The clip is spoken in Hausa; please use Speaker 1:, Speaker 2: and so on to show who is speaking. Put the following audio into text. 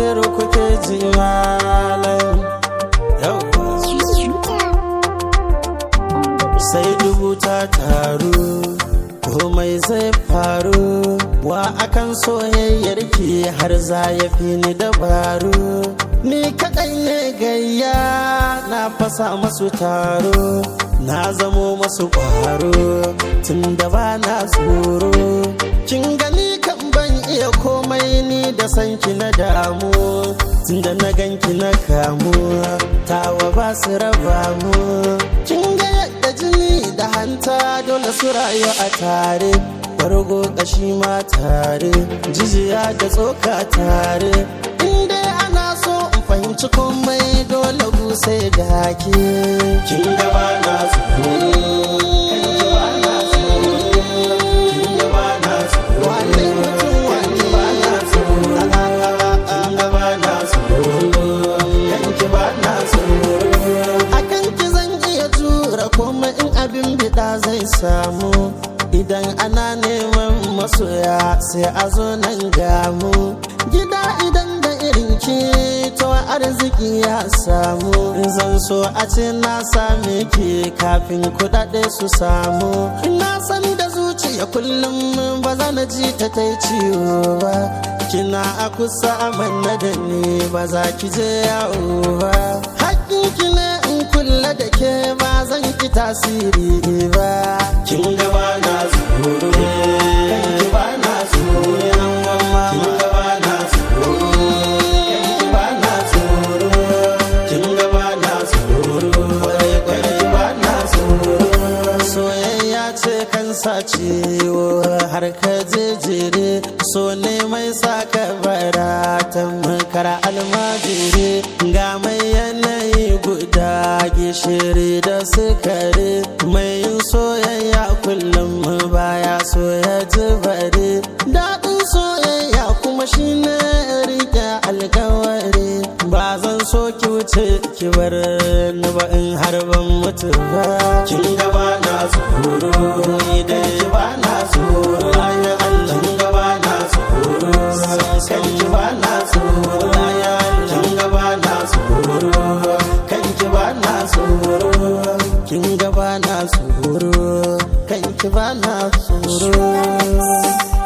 Speaker 1: zero kuke ji malam yawwa sai dubu ta taru komai zai faru wa akan soyayyar ki har za ya fi ni dabaru ni kaɗai ne gayya na fasa masu taro na zamo masu ƙwaro tun da ba na tsoro kin gani kan ban iya komai ni da sanki na damu tun da na ganki na kamu tawa ba su raba mu kin ga yadda jini da hanta dole su rayu a tare bargo kashi ma tare jijiya da tsoka tare inda ana so in fahimci komai dole sai da ke kin gaba na komai in abin bida zai samu idan ana neman masoya sai a zo nan gamu gida idan da irin ki to arziki ya samu zan so a ce na same ki kafin kudade su samu ina san da zuciya kullum ba za na ji ta ta ciwo ba kina a kusa amanna da ni ba za ki je yawo ba ki ne in kulla da ke ba zan ki tasiri ba kin gaba na tsoro kanki ba na tsoro kin gaba na tsoro kanki ba na tsoro kin gaba na tsoro kanki ba na tsoro soyayya ce kan sa ciwo har ka jejere so ne mai saka bara tamkar almajiri ga mai yanayi guda gishiri da sukari mai yin soyayya kullum baya so ya ji bari daɗin soyayya kuma shine rike alkawari ba zan so ki wuce ki bar ni ba in har ban mutu ba kin gaba na tsoro idan ki ba na tsoro ya Allah kin gaba na tsoro kan ki ba na tsoro ya kin gaba na tsoro kan ki ba na tsoro kin gaba na tsoro kan ki ba na tsoro